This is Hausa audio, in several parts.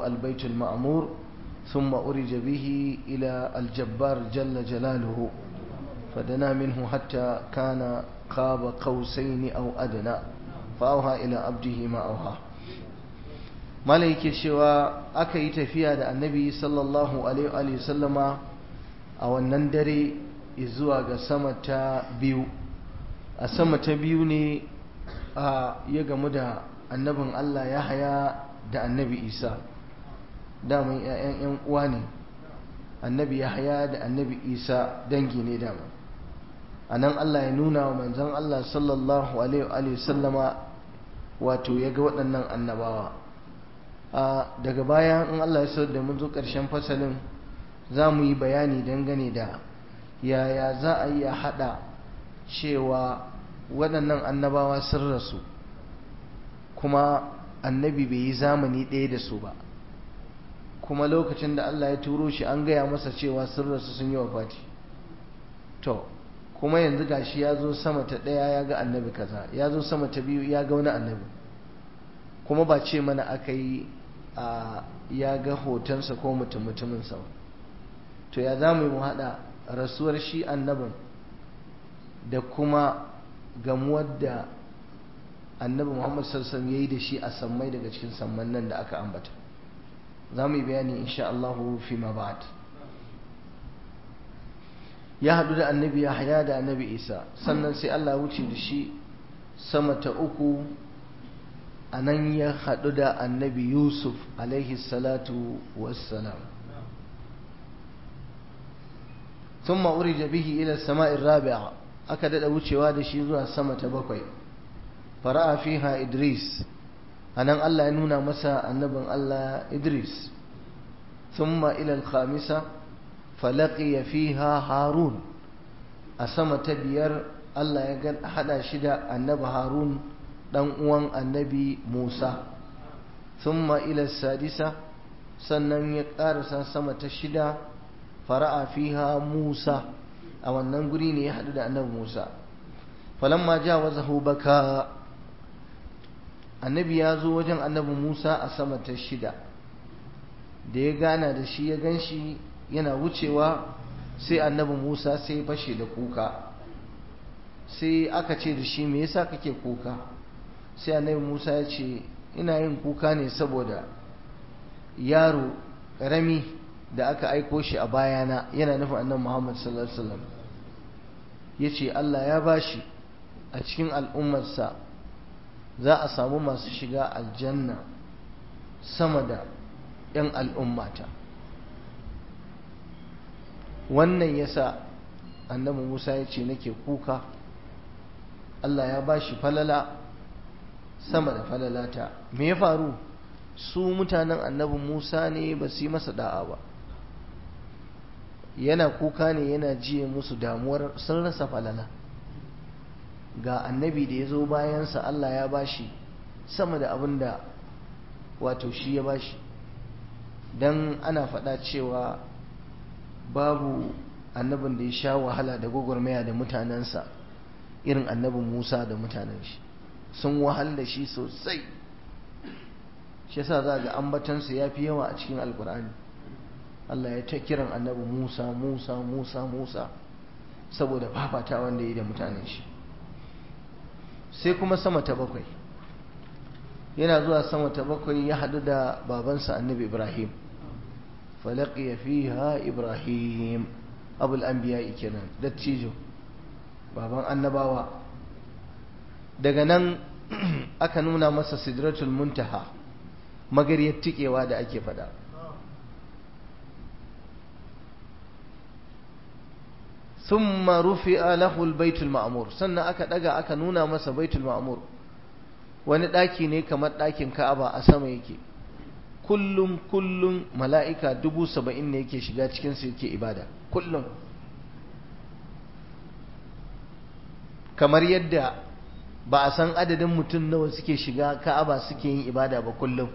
البيت المعمور ثم أرج به إلى الجبار جل جلاله فدنا منه حتى كان قاب قوسين أو أدنى فأوها إلى عبده ما أوها malaike cewa aka yi tafiya da annabi sallallahu alaihi wasallama a wannan dare zuwa ga sama ta biyu a sama ta biyu ne a ya gamu da annabin Allah ya haya da annabi isa daman 'ya'yan 'yan uwa ne annabi ya haya da annabi isa dangi ne dama a nan Allah ya nuna wa manzon Allah sallallahu alaihi wasallama wato ya ga waɗannan annabawa daga baya in Allah ya so da mun zo ƙarshen fasalin za mu yi bayani dangane da yaya za a yi a haɗa cewa waɗannan annabawa sun rasu kuma annabi bai yi zamani ɗaya da su ba kuma lokacin da Allah ya turo shi an gaya masa cewa sun rasu sun yi wafati to kuma yanzu gashi ya zo sama ta ɗaya ya ga annabi kaza ya zo sama ta biyu ya ga wani annabi kuma ba ce mana aka yi a ya ga hotonsa ko mutum mutuminsa ba to ya za mu yi mu haɗa rasuwar shi annabin da kuma gamuwar da annabi muhammad sassan ya yi da shi a sammai daga cikin samman nan da aka ambata za mu yi bayani insha Allah fi ma ba'd ya haɗu da annabi ya haya da annabi isa sannan sai Allah wuce da shi sama ta uku a nan ya haɗu da annabi yusuf alaihi salatu wassalam ثم أرج به إلى السماء الرابعة أكد wucewa da shi zuwa sama ta bakwai fara'a fiha idris anan Allah ya nuna masa annabin Allah idris thumma ila al-khamisa falaqiya fiha harun a sama ta biyar Allah ya ga hada shi da annabi harun dan uwan annabi musa thumma ila sadisa sannan ya karasa sama ta shida fara'a fiha Musa a wannan guri ne ya haɗu da annabi Musa falamma jawazahu baka annabi ya zo wajen annabi Musa a sama ta shida da ya gana da shi ya ganshi yana wucewa sai annabi Musa sai fashe da kuka sai aka ce da shi me yasa kake kuka sai annabi Musa ya ce ina yin kuka ne saboda yaro ƙarami da aka aiko shi a bayana yana nufin annan Muhammad sallallahu alaihi wasallam yace Allah ya bashi a cikin al'ummarsa za a samu masu shiga aljanna sama da 'yan al'ummata wannan yasa annabi Musa ya ce nake kuka Allah ya bashi falala sama da falalata me ya faru su mutanen annabi Musa ne ba su yi masa da'a ba yana kuka ne yana jiye musu damuwar sun rasa falala ga annabi da ya zo bayansa Allah ya bashi sama da abin da wato shi ya bashi don ana faɗa cewa babu annabin da ya sha wahala da gwagwarmaya da mutanensa irin annabin Musa da mutanen shi sun wahal da shi sosai shi yasa za ga ambatansa ya fi yawa a cikin alkur'ani Allah ya ta kiran annabi Musa Musa Musa Musa saboda fafata wanda yi da mutanen shi sai kuma sama ta bakwai yana zuwa sama ta bakwai ya haɗu da babansa annabi Ibrahim falaqiya fiha Ibrahim abul anbiya kenan dattijo baban annabawa daga nan aka nuna masa sidratul muntaha magariyar tikewa da ake fada thumma rufi'a lahu al-baitul ma'mur sannan aka daga aka nuna masa baitul ma'mur wani daki ne kamar dakin Ka'aba a sama yake kullum kullum mala'ika dubu saba'in ne yake shiga cikin su yake ibada kullum kamar yadda ba a san adadin mutum nawa suke shiga Ka'aba suke yin ibada ba kullum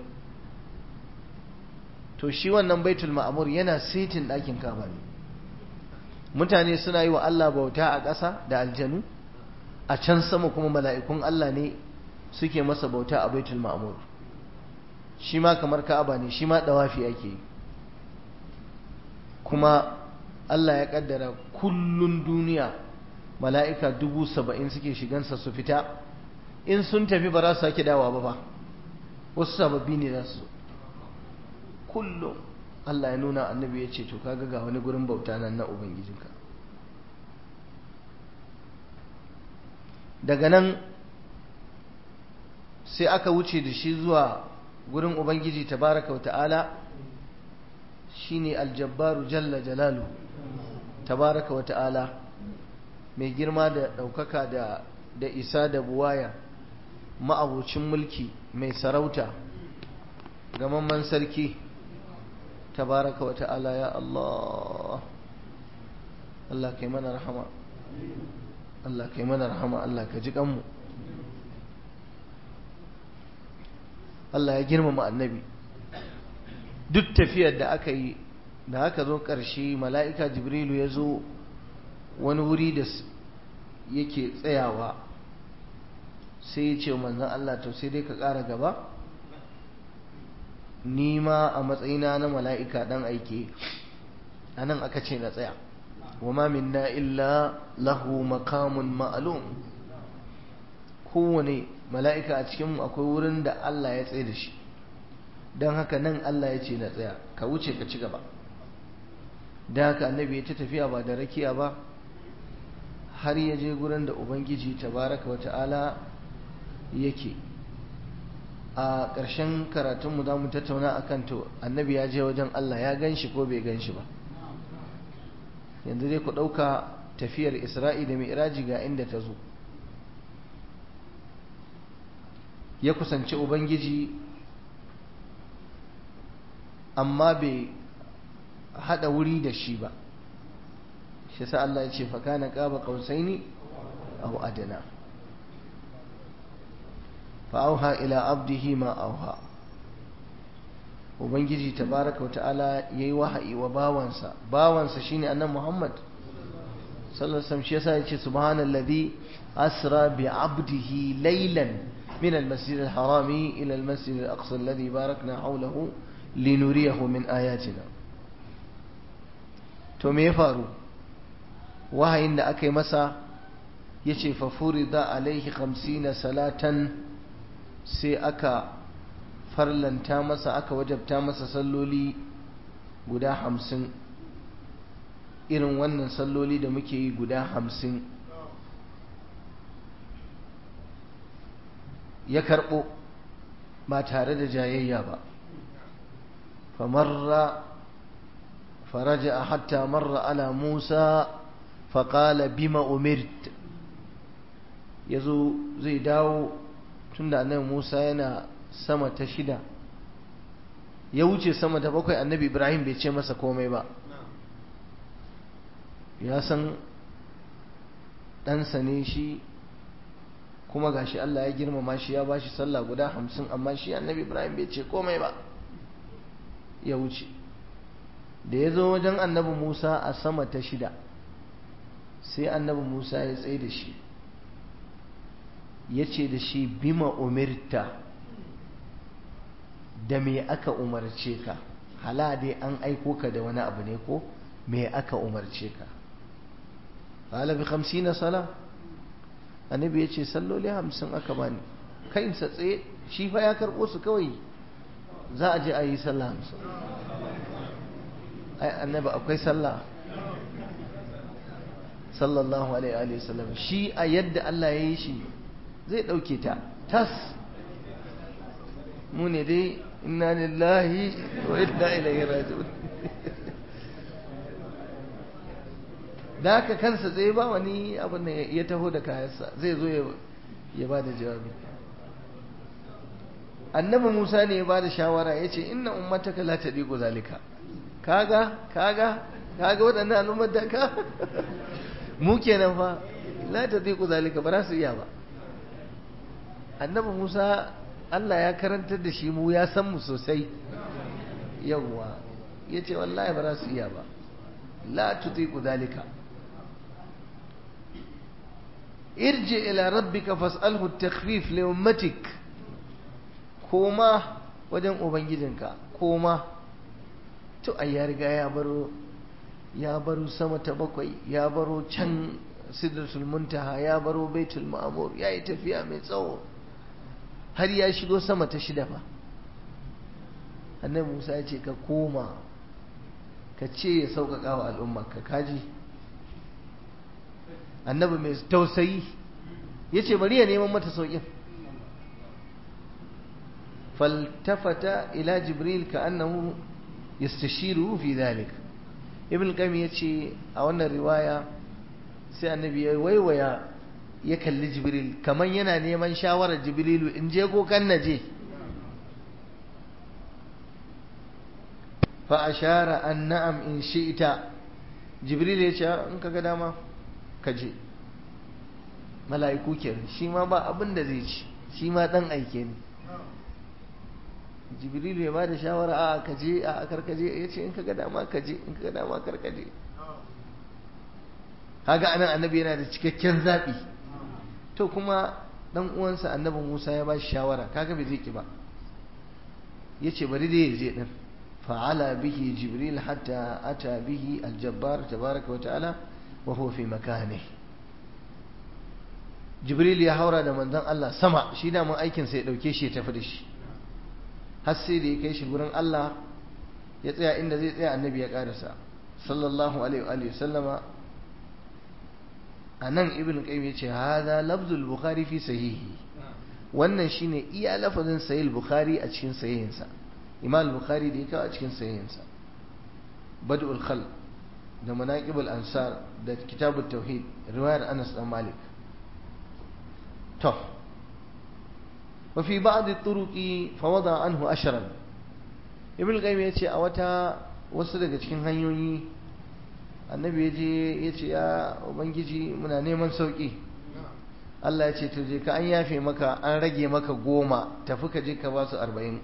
to shi wannan baitul ma'mur yana setin ɗakin Ka'aba ne mutane suna yi wa Allah bauta a ƙasa da aljanu a can sama kuma mala'ikun Allah ne suke masa bauta a baitul ma'mur shi ma kamar ka'aba ne shi ma dawafi ake yi kuma Allah ya kaddara kullun duniya mala'ika dubu saba'in suke shigansa su fita in sun tafi ba za su sake dawa ba ba wasu sababbi ne za su kullum Allah ya nuna annabi ya ce to kaga ga wani gurin bauta nan na ubangijinka daga nan sai aka wuce da shi zuwa gurin ubangiji tabaraka wa ta'ala shine aljabbaru jalla jalalu tabaraka wa ta'ala mai girma da ɗaukaka da da isa da buwaya ma'abucin mulki mai sarauta gamamman sarki tabaraka wa ta'ala ya Allah Allah kai mana rahama Allah kai mana rahama Allah ka ji kanmu Allah ya girmama annabi duk tafiyar da aka yi da aka zo ƙarshe mala'ika jibrilu ya zo wani wuri da yake tsayawa sai ya ce manzan Allah to sai dai ka ƙara gaba ni ma a matsayina na mala'ika ɗan aike a nan aka ce na tsaya wa ma minna illa lahu makamun ma'alum kowane mala'ika a cikinmu akwai wurin da Allah ya tsaye da shi don haka nan Allah ya ce na tsaya ka wuce ka ci gaba da haka annabi ya ta tafiya ba da rakiya ba har ya je gurin da ubangiji tabaraka wata'ala yake a ƙarshen karatunmu za mu tattauna a kan to annabi ya je wajen Allah ya gan shi ko bai gan shi ba yanzu dai ku ɗauka tafiyar isra'i da mi'raji ga inda ta zo ya kusanci ubangiji amma bai haɗa wuri da shi ba shi sa Allah ya ce fakana ƙaba ƙausaini aw adana fa'auha ila abdihi ma auha ubangiji tabaraka wa ta'ala yayi wahayi wa bawansa bawansa shine annabi Muhammad sallallahu alaihi wasallam shi yasa yace subhanallazi asra bi abdihi laylan min almasjid alharami ila almasjid alaqsa alladhi barakna hawlahu linuriyahu min ayatina to me ya faru wahayin da aka yi masa yace fa furida alaihi 50 salatan sai aka farlanta masa aka wajabta masa salloli guda hamsin irin wannan salloli da muke yi guda hamsin ya karɓo ba tare da jayayya ba famarra faraja hatta marra ala musa faƙala bima umirt ya zo zai dawo tunda annabi Musa yana sama ta shida ya wuce sama ta bakwai annabi Ibrahim bai ce masa komai ba ya san ɗansa ne shi kuma gashi Allah ya girmama shi ya bashi sallah guda hamsin amma shi annabi Ibrahim bai ce komai ba ya wuce da ya zo wajen annabi Musa a sama ta shida sai annabi Musa ya tsaye da shi ya ce da shi bima umirta da me aka umarce ka hala dai an aiko ka da wani abu ne ko me aka umarce ka qala bi 50 sala annabi yace salloli 50 aka bani kai sa tsaye shi fa ya karbo su kawai za a je a yi sallah 50 ai annabi akwai sallah sallallahu alaihi wa sallam shi a yadda Allah ya yi shi zai ɗauke ta tas mu ne dai inna lillahi wa inna ilaihi raji'un da haka kansa zai ba wani abin da ya taho da kayansa zai zo ya ba da jawabi annabi musa ne ya ba da shawara ya ce inna ummataka la tadiqu zalika kaga kaga kaga waɗannan al'ummar da ka mu kenan fa la tadiqu zalika ba za su iya ba annabi Musa Allah ya karantar da shi mu ya san mu sosai yawwa ya ce wallahi ba za su iya ba la tutiku dalika irji ila rabbika fas'alhu at-takhfif li ummatik kuma wajen ubangijinka koma to ai ya riga ya baro ya baro sama ta bakwai ya baro can sidratul muntaha ya baro baitul ma'mur ya yi tafiya mai tsawo har ya shigo sama ta shida fa annabi Musa ya ce ka koma ka ce ya sauƙaƙa wa al'ummarka kaji annabi mai tausayi ya ce bari ya neman mata sauƙin faltafata ila jibril ka annahu yastashiru fi dhalik ibn qayyim yace a wannan riwaya sai annabi ya waiwaya ya kalli jibril kaman yana neman shawarar jibrilu in je ko kan naje fa ashara an na'am in shi'ta jibril ya ce in kaga dama ka je mala'iku kenan shi ma ba abin da zai ci shi ma dan aike ne jibrilu ya bada shawara a ka je a karkaje ya ce in kaga dama ka je in kaga dama karkaje kaga anan annabi yana da cikakken zaɓi to kuma dan uwansa annabi Musa ya ba shi shawara kaga bai zai ki ba yace bari dai ya je din fa'ala bihi jibril hatta ata bihi aljabbar tabaraka wa ta'ala wa huwa fi makanihi jibril ya haura da manzon Allah sama shi da mun aikin sa ya dauke shi ya tafi da shi har sai da ya kai shi gurin Allah ya tsaya inda zai tsaya annabi ya karasa sallallahu alaihi wa sallama anan ibn qayyim yace hadha lafzul bukhari fi sahihi wannan shine iya lafazin sahih bukhari a cikin sahihinsa imam bukhari da ya kawo a cikin sahihinsa bad'ul khalq da manaqibul ansar da kitabut tauhid riwayar Anas dan Malik to وفي بعض الطرق فوضع عنه أشرا ابن القيم yace a wata wasu daga cikin hanyoyi annabi yaje yace ya ubangiji muna neman sauki Allah ya ce to je ka an yafe maka an rage maka goma tafi ka je ka ba su arba'in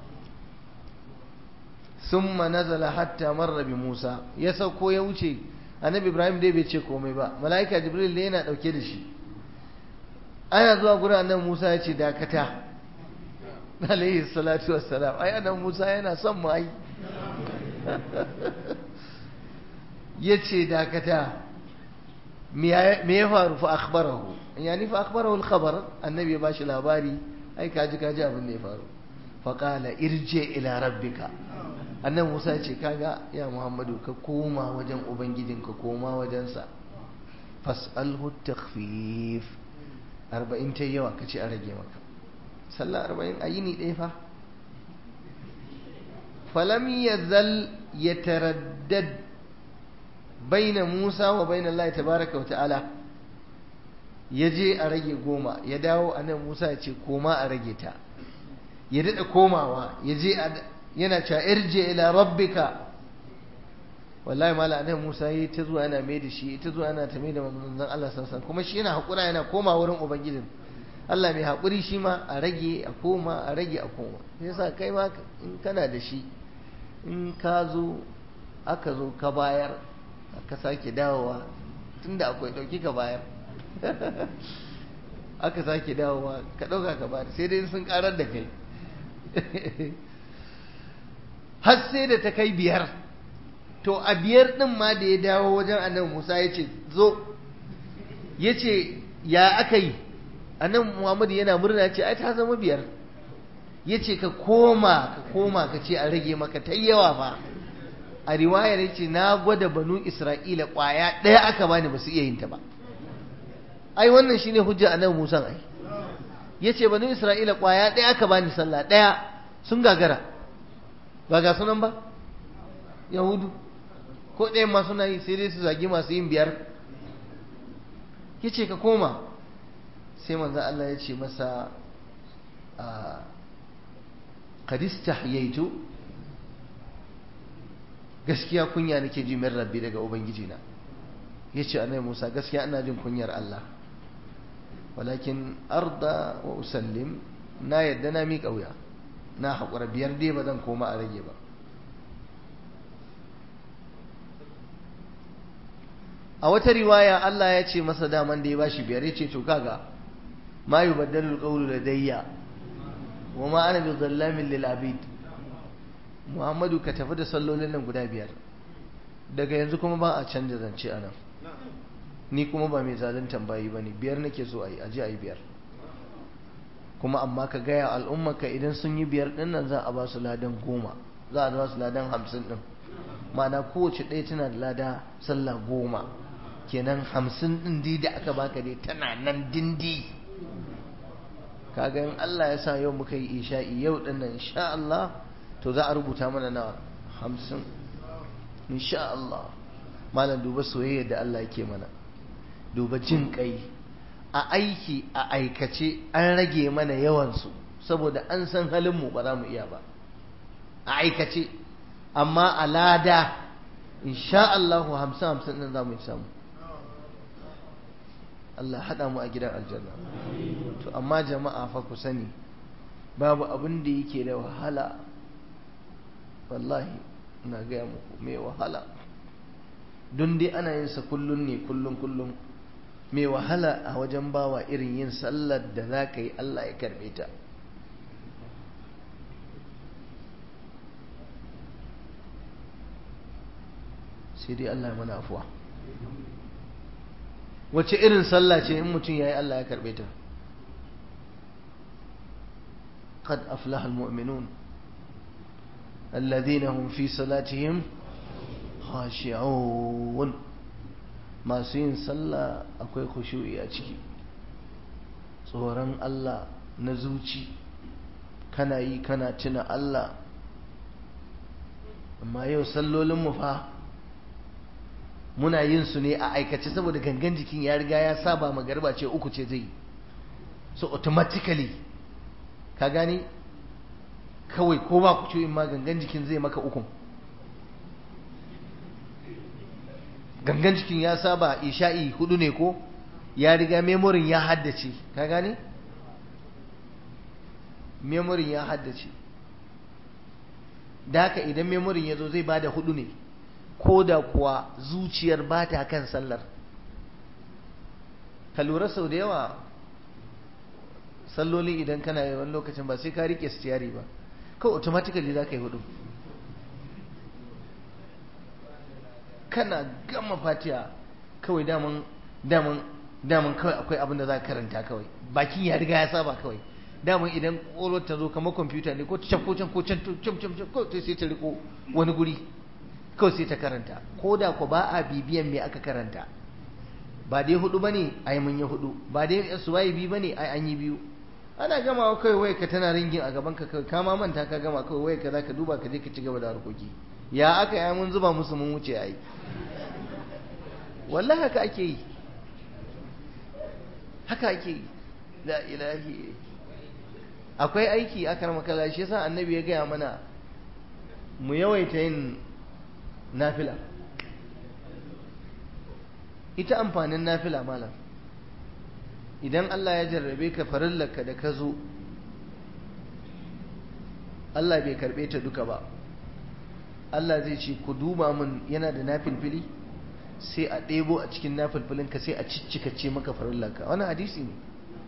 summa nazala hatta marra bi Musa ya sauko ya wuce annabi Ibrahim dai bai ce komai ba mala'ika Jibril ne yana dauke da shi ana zuwa gurin annabi Musa ya ce dakata alaihi salatu wassalam ai annabi Musa yana son mu ai yace dakata me ya faru fa akhbarahu yani fa akhbarahu al-khabar annabi ya bashi labari ai kaji kaji abin da ya faru fa qala irji ila rabbika annabi Musa ya ce kaga ya Muhammadu ka koma wajen ubangijinka koma wajensa fas'alhu takhfif arba'in ta yawa ka ce a rage maka sallah arba'in a yini ɗaya fa falam ya zal ya taraddad baina musa wa baina Allah tabaraka wa ta'ala ya je a rage goma ya dawo a nan musa ya ce koma a rage ta ya daɗa komawa ya je yana cewa irje ila rabbika wallahi mala annabi Musa yi ta zuwa yana mai da shi ta zuwa yana ta mai da manzon Allah sassan kuma shi yana hakura yana koma wurin ubangijin Allah mai hakuri shi ma a rage a koma a rage a koma sai yasa kai ma in kana da shi in ka zo aka zo ka bayar aka sake dawowa tunda akwai dauki ka bayar aka sake dawowa ka dauka ka bayar sai dai sun karar da kai har sai da ta kai biyar to a biyar ɗin ma da ya dawo wajen annabi Musa ya ce zo ya ce ya aka yi annabi Muhammadu yana murna ce ai ta zama biyar ya ce ka koma ka koma ka ce a rage maka ta yawa ba a riwayar ya ce na gwada banu Isra'ila ƙwaya ɗaya aka bani ba su iya yin ta ba ai wannan shine hujja annabi Musa ai ya ce banu Isra'ila ƙwaya ɗaya aka bani sallah ɗaya sun gagara ba ga sunan ba yahudu ko ɗayan ma suna yi sai dai su zagi masu yin biyar ya ce ka koma sai manzan Allah ya ce masa a kadista yaitu gaskiya kunya nake ji min rabbi daga ubangijina ya ce annabi musa gaskiya ina jin kunyar Allah walakin arda wa usallim na yadda na miƙa wuya na haƙura biyar dai ba zan koma a rage ba a wata riwaya Allah ya ce masa daman da ya bashi biyar ya ce to kaga ma yubaddalu alqawlu ladayya wa ma ana bi zallamin lil abid Muhammadu ka tafi da sallolin nan guda biyar daga yanzu kuma ba a canja zance a nan ni kuma ba mai zaluntan bayi ba ne biyar nake so a yi aji a yi biyar kuma amma ka gaya al'ummarka idan sun yi biyar ɗin nan za a ba su ladan goma za a ba su ladan hamsin ɗin ma'ana kowace ɗaya tana da lada sallah goma kenan hamsin ɗin di da aka baka dai tana nan dindi kaga in Allah ya sa yau muka yi isha'i yau ɗin nan insha Allah to za a rubuta mana na hamsin insha Allah malam duba soyayya da Allah yake mana duba jin kai a aiki a aikace an rage mana yawansu saboda an san halinmu ba za mu iya ba a aikace amma a lada insha Allahu hamsin hamsin ɗin za mu samu Allah haɗa mu a gidan aljanna to amma jama'a fa ku sani babu abin da yake da wahala wallahi ina gaya muku mai wahala don dai ana yin sa kullun ne kullun kullun mai wahala a wajen bawa irin yin sallar da za ka yi Allah ya karbe ta sai dai Allah ya mana afuwa wace irin sallah ce in mutum ya yi Allah ya karbe ta قد أفلح المؤمنون الذين هم في صلاتهم خاشعون masu yin sallah akwai khushu'i a ciki tsoron Allah na zuci kana yi kana tuna Allah amma yau sallolin mu fa muna yin su ne a aikace saboda gangan jikin ya riga ya saba magarba ce uku ce zai so automatically ka gani kawai ko ba ku in ma gangan jikin zai maka ukun gangan jikin ya saba isha'i hudu ne ko ya riga memorin ya haddace ka gani memorin ya haddace da haka idan memorin ya zo zai bada hudu ne ko da kuwa zuciyar ba ta kan sallar ka lura sau da yawa salloli idan kana yi wani lokacin ba sai ka rike stiyari ba kawai automatically za ka yi hudu kana gama fatiya kawai daman daman daman kawai akwai abin da za ka karanta kawai bakin ya riga ya saba kawai daman idan ƙwaƙwalwar ta zo kamar kwamfuta ne ko ta can ko can ko can can can can ko sai ta riko wani guri kawai sai ta karanta ko da ko ba a bibiyan me aka karanta ba dai hudu bane ai mun yi hudu ba dai suwaye biyu bane ai an yi biyu ana gamawa kawai wai ka tana ringin a gaban ka kawai kama manta ka gama kawai wai ka za ka duba ka je ka ci gaba da harkoki ya aka yi mun zuba musu mun wuce ai wallahi haka ake yi haka ake yi la ilahi akwai aiki a karmakala shi yasa annabi ya gaya mana mu yawaita yin nafila ita amfanin nafila malam idan Allah ya jarrabe ka farillarka da ka zo Allah bai karbe ta duka ba Allah zai ce ku duba min yana da nafilfili sai a ɗebo a cikin nafilfilinka sai a ciccikace maka farillarka wani hadisi ne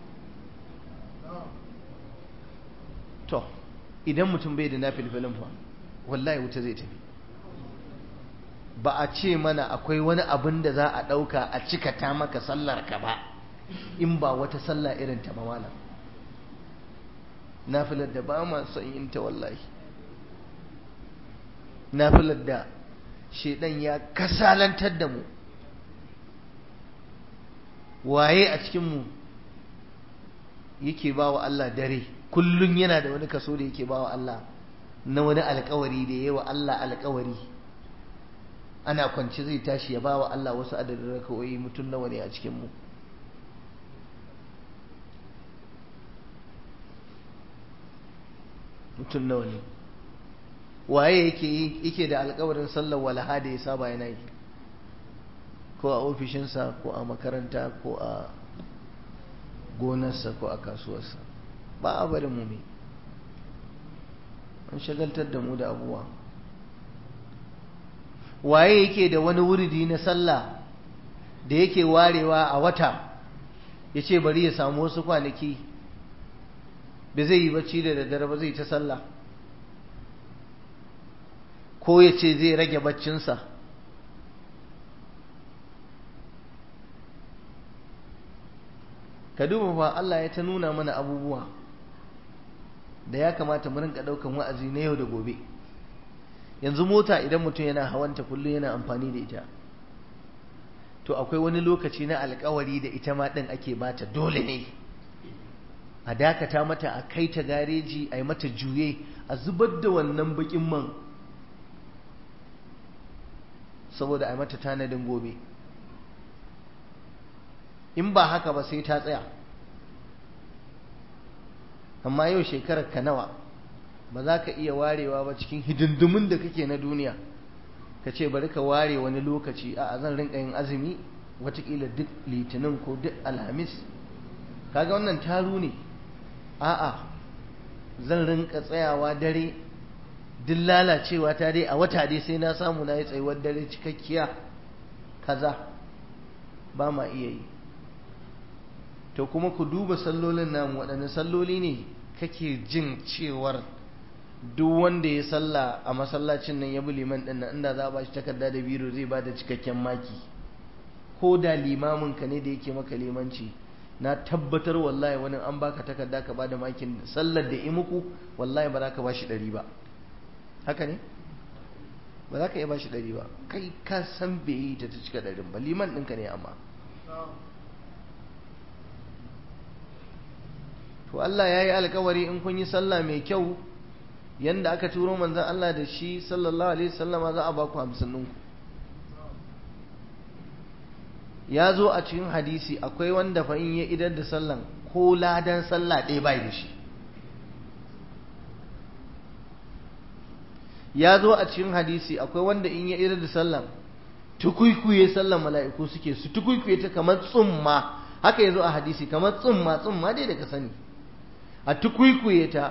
to idan mutum bai da nafilfilin fa wallahi wuta zai tafi ba a ce mana akwai wani abin da za a ɗauka a cikata maka sallarka ba in ba wata sallah irin ta malam nafilar da ba ma son yin ta wallahi nafilar da shaidan ya kasalantar da mu waye a cikinmu yake ba wa Allah dare kullum yana da wani kaso da yake ba wa Allah na wani alkawari da yi wa Allah alkawari ana kwanci zai tashi ya ba wa Allah wasu adadin rakawai mutum nawa ne a cikinmu mutum nawa ne waye yake yake da alkawarin sallar walaha da ya saba yana yi ko a ofishinsa ko a makaranta ko a gonarsa ko a kasuwarsa ba a bari mu mai an shagaltar da mu da abuwa waye yake da wani wuridi na sallah da yake warewa a wata ya ce bari ya samu wasu kwanaki ba zai yi bacci da daddare ba zai ta sallah ko ya ce zai rage baccinsa ka duba fa Allah ya ta nuna mana abubuwa da ya kamata mu rinka daukan wa'azi na yau da gobe yanzu mota idan mutum yana hawanta kullum yana amfani da ita to akwai wani lokaci na alkawari da ita ma din ake bata dole ne a dakata mata a kai ta gareji a yi mata juye a zubar da wannan bakin man saboda a yi mata tanadin gobe in ba haka ba sai ta tsaya amma yau shekarar ka nawa ba za ka iya warewa ba cikin hidindimin da kake na duniya ka ce bari ka ware wani lokaci a zan rinka yin azumi watakila duk litinin ko duk alhamis kaga wannan taru ne a'a zan rinka tsayawa dare duk lalacewa ta dai a wata dai sai na samu na yi tsayuwar dare cikakkiya kaza ba ma iya yi to kuma ku duba sallolin namu waɗanne salloli ne kake jin cewar duk wanda ya salla a masallacin nan ya bi liman ɗin nan inda za a ba shi takarda da biro zai ba da cikakken maki ko da limamin ka ne da yake maka limanci na tabbatar wallahi wani an baka takarda ka bada makin sallar da imuku wallahi ba za ka bashi ɗari ba haka ne ba za ka iya bashi ɗari ba kai ka san bai yi ta ta cika ɗarin ba liman ɗinka ne amma to Allah ya yi alkawari in kun yi sallah mai kyau yanda aka turo manzan Allah da shi sallallahu alaihi sallama za a ba ku hamsin ɗinku ya zo a cikin hadisi akwai wanda fa in ya idar da sallan ko ladan sallah ɗaya bai da shi ya zo a cikin hadisi akwai wanda in ya idar da sallan tukuikuye sallan mala'iku suke su tukuikuye ta kamar tsumma haka ya zo a hadisi kamar tsumma tsumma dai da ka sani a tukuikuye ta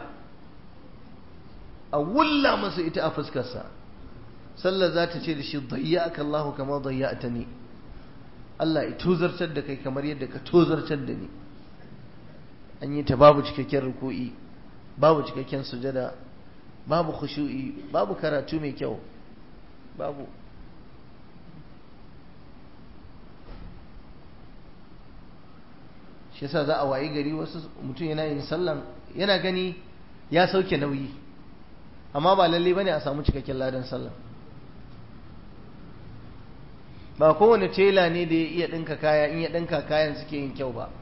a wulla masa ita a fuskarsa sallar za ta ce da shi dayyaka Allahu kama dayyata ni Allah ya tozartar da kai kamar yadda ka tozartar da ni an yi ta babu cikakken ruku'i babu cikakken sujada babu khushu'i babu karatu mai kyau babu shi yasa za a wayi gari wasu mutum yana yin sallan yana gani ya sauke nauyi amma ba lalle bane a samu cikakken ladan sallan ba kowane tela ne da ya iya ɗinka kaya in ya ɗinka kayan suke yin kyau ba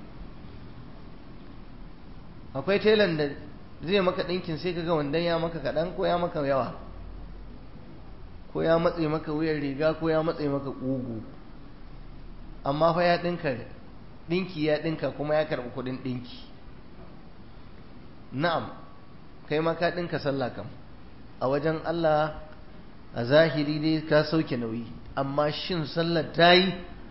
akwai telan da zai maka ɗinkin sai kaga wandon ya maka kaɗan ko ya maka yawa ko ya matse maka wuyan riga ko ya matse maka ƙugu amma fa ya ɗinka ɗinki ya ɗinka kuma ya karɓi kuɗin ɗinki na'am kai ma ka ɗinka sallah kam a wajen Allah a zahiri dai ka sauke nauyi amma shin sallar ta yi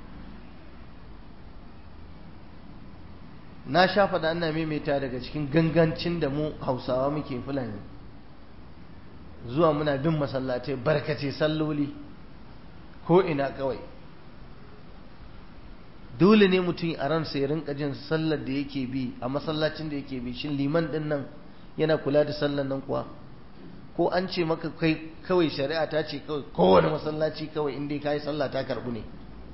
na sha faɗa ana maimaita daga cikin gangancin da mu hausawa muke fulani zuwa muna bin masallatai barkace salloli ko ina kawai dole ne mutum a ransa ya rinka jin sallar da yake bi a masallacin da yake bi shin liman din nan yana kula da sallar nan kuwa ko an ce maka kai kawai shari'a ta ce kawai kowane masallaci kawai inda ka yi sallah ta karbu ne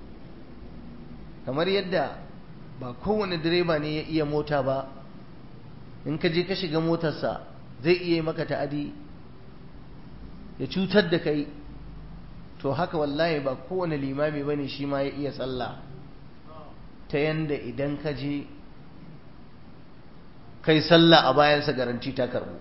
kamar yadda ba kowane direba ne ya iya mota ba in ka je ka shiga motarsa zai iya maka ta'adi ya cutar da kai to haka wallahi ba kowane limami bane shi ma ya iya sallah ta yanda idan ka je kai sallah a bayansa garanti ta karbu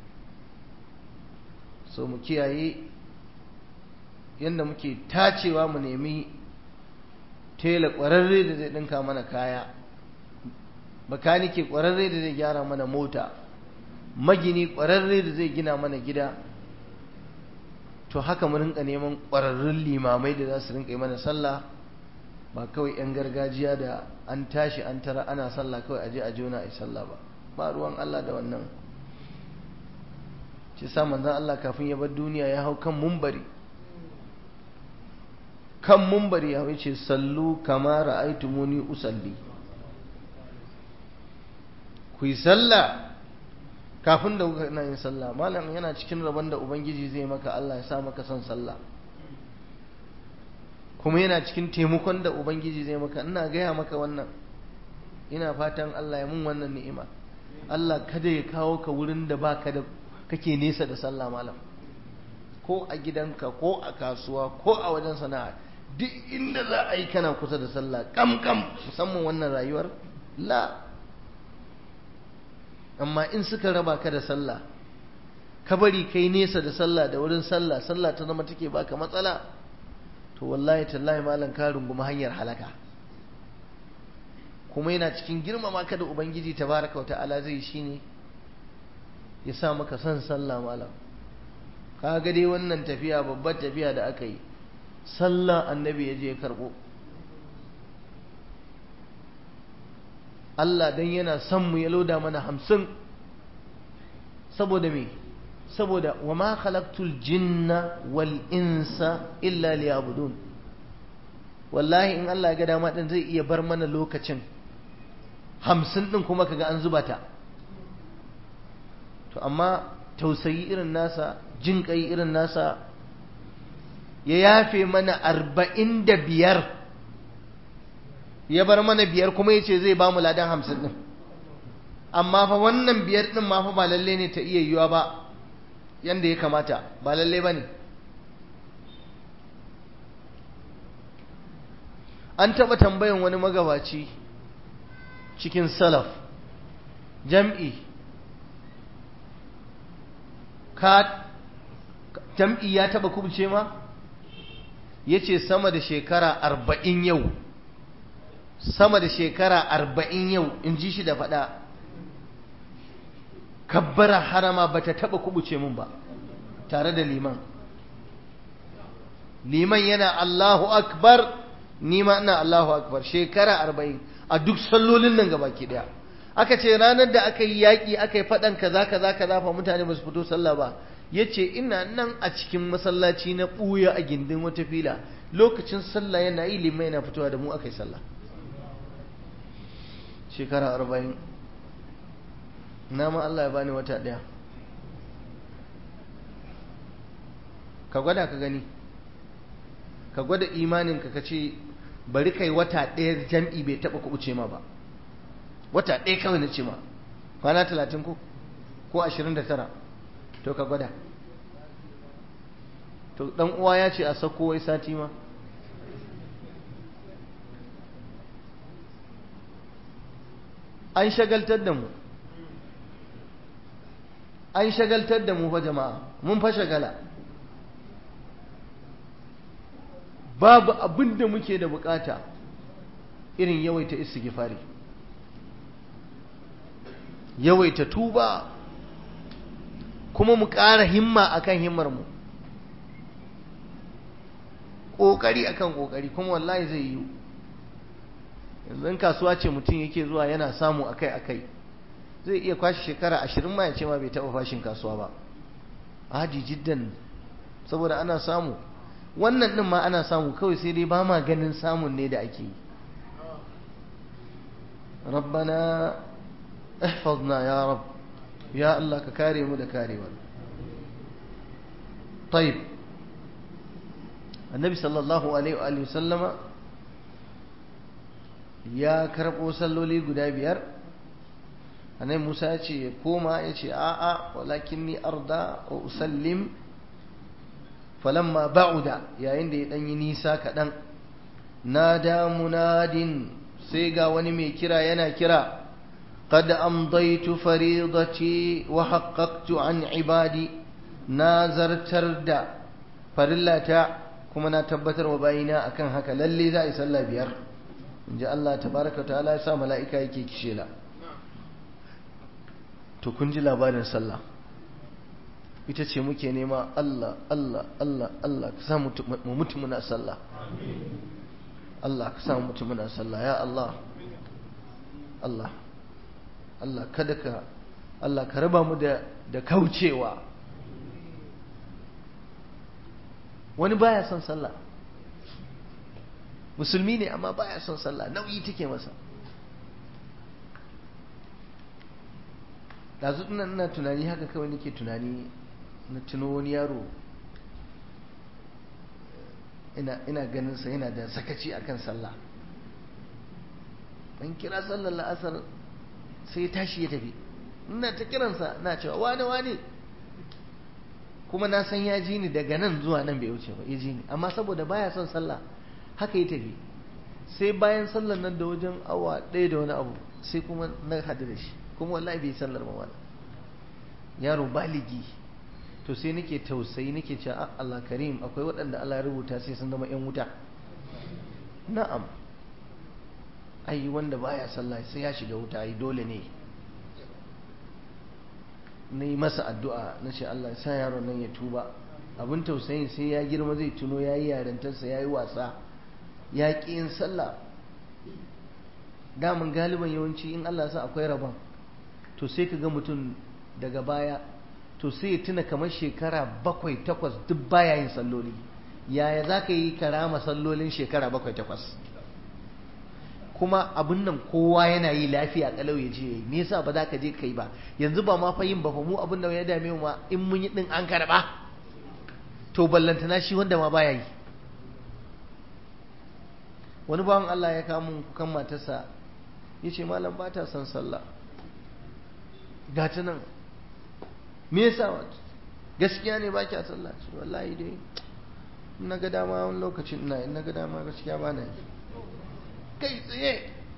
so mu kiyaye yadda muke tacewa mu nemi tela ƙwararre da zai ɗinka mana kaya bakanike ƙwararre da zai gyara mana mota magini ƙwararre da zai gina mana gida to haka mu rinka neman ƙwararrun limamai da za su rinka yi mana sallah ba kawai 'yan gargajiya da an tashi an tara ana sallah kawai aje a jona a sallah ba ba ruwan Allah da wannan shi sa manzan Allah kafin ya bar duniya ya hau kan mumbari kan mumbari ya wuce sallu kama ra'aitumuni usalli ku yi sallah kafin da kuka na yin sallah malam yana cikin rabon da ubangiji zai maka Allah ya sa maka son sallah kuma yana cikin taimakon da ubangiji zai maka ina gaya maka wannan ina fatan Allah ya mun wannan ni'ima Allah kada ya kawo ka wurin da baka da kake nesa da sallah malam ko a gidanka ko a kasuwa ko a wajen sana'a duk inda za a yi kana kusa da sallah kam kam musamman wannan rayuwar la amma in suka raba ka da sallah ka bari kai nesa da sallah da wurin sallah sallah ta zama take baka matsala to wallahi tallahi malam ka rungumi hanyar halaka kuma yana cikin girmama ka da ubangiji tabaraka wata'ala zai shine ya sa maka son sallah malam ka ga dai wannan tafiya babbar tafiya da aka yi sallah annabi ya je karbo Allah dan yana son mu ya loda mana hamsin saboda me saboda wa ma khalaqtul jinna wal insa illa liya'budun wallahi in Allah ya ga dama din zai iya bar mana lokacin hamsin din kuma kaga an zuba ta to amma tausayi irin nasa jin kai irin nasa ya yafe mana arba'in da biyar ya bar mana biyar kuma ya ce zai ba mu ladan hamsin din amma fa wannan biyar din ma fa ba lalle ne ta iya yiwa ba yanda ya kamata ba lalle ba ne an taɓa tambayan wani magabaci cikin salaf jam'i ka jam'i ya taɓa kubce ma ya ce sama da shekara arba'in yau sama da shekara arba'in yau in ji shi da faɗa kabbara harama ba ta taɓa kubuce mun ba tare da liman liman yana Allahu akbar nima ina Allahu akbar shekara arba'in a duk sallolin nan gaba ki daya aka ce ranar da aka yi yaƙi aka yi faɗan kaza kaza kaza fa mutane ba su fito sallah ba ya ce ina nan a cikin masallaci na ɓuya a gindin wata fila lokacin sallah yana yi liman yana fitowa da mu aka yi sallah shekara arba'in na ma Allah ya bani wata ɗaya ka gwada ka gani ka gwada imaninka ka ce bari kai wata ɗaya jam'i bai taɓa kuɓuce ma ba wata ɗaya kawai na ce ma kwana talatin ko ko ashirin da tara to ka gwada to ɗan uwa ya ce a sako wai sati ma an shagaltar da mu an shagaltar da mu fa jama'a mun fa shagala babu abin da muke da bukata irin yawaita istighfari yawaita tuba kuma mu ƙara himma akan himmar mu ƙoƙari akan ƙoƙari kuma wallahi zai yi yanzu in kasuwa ce mutum yake zuwa yana samu akai akai zai iya kwashe shekara ashirin ma ya ce ma bai taɓa fashin kasuwa ba adi jiddan saboda ana samu wannan ɗin ma ana samu kawai sai dai ba ma ganin samun ne da ake yi rabbana ihfazna ya rab ya Allah ka kare mu da karewar طيب النبي صلى الله عليه وآله وسلم ya karɓo salloli guda biyar annabi Musa ya ce ya koma ya ce a'a walakin ni arda wa usallim falamma ba'uda yayin da ya ɗanyi nisa kaɗan nada munadin sai ga wani mai kira yana kira قد أمضيت فريضتي وحققت عن عبادي نازرتر دا فرلتا كما نتبتر وباينا أكن هكا للي ذا يسلى بيار إن جاء الله تبارك وتعالى يسا ملائكة يكي كشيلا to kun ji labarin sallah ita ce muke nema Allah Allah Allah Allah ka sa mu mutu muna sallah Allah ka sa mu mutu muna sallah ya Allah Allah Allah kada ka Allah ka raba mu da da kaucewa wani baya son sallah musulmi ne amma baya son sallah nauyi take masa ɗazu ina ina tunani haka kawai nake tunani na tuno wani yaro ina ina ganin sa yana da sakaci akan sallah an kira sallar la'asar sai ya tashi ya tafi ina ta kiransa na cewa wane wane kuma na san ya ji ni daga nan zuwa nan bai wuce ba ya ji ni amma saboda baya son sallah haka ya tafi sai bayan sallar nan da wajen awa ɗaya da wani abu sai kuma na hadu da shi kuma wallahi bai sallar ba wani yaro baligi to sai nake tausayi nake cewa Allah karim akwai waɗanda Allah ya rubuta sai sun zama 'yan wuta na'am ai wanda baya sallah sai ya shiga wuta ai dole ne na yi masa addu'a na ce Allah ya sa yaron nan ya tuba abin tausayin sai ya girma zai tuno ya yi yarintarsa ya yi wasa ya ƙi yin sallah damun galiban yawanci in Allah sa akwai rabon to sai ka ga mutum daga baya to sai ya tuna kamar shekara bakwai takwas duk baya yin salloli yaya za ka yi karama sallolin shekara bakwai takwas kuma abin nan kowa yana yi lafiya kalau ya je yi me yasa ba za ka je kai ba yanzu ba ma fa yin ba fa mu abin da ya dame mu ma in mun yi din an karba to ballantana shi wanda ma baya yi wani bawan Allah ya kawo kukan matarsa ya ce malam ba ta son sallah ga ta nan me yasa gaskiya ne ba kya sallah ce wallahi dai in na ga dama wani lokacin ina in na ga dama gaskiya ba na yi kai tsaye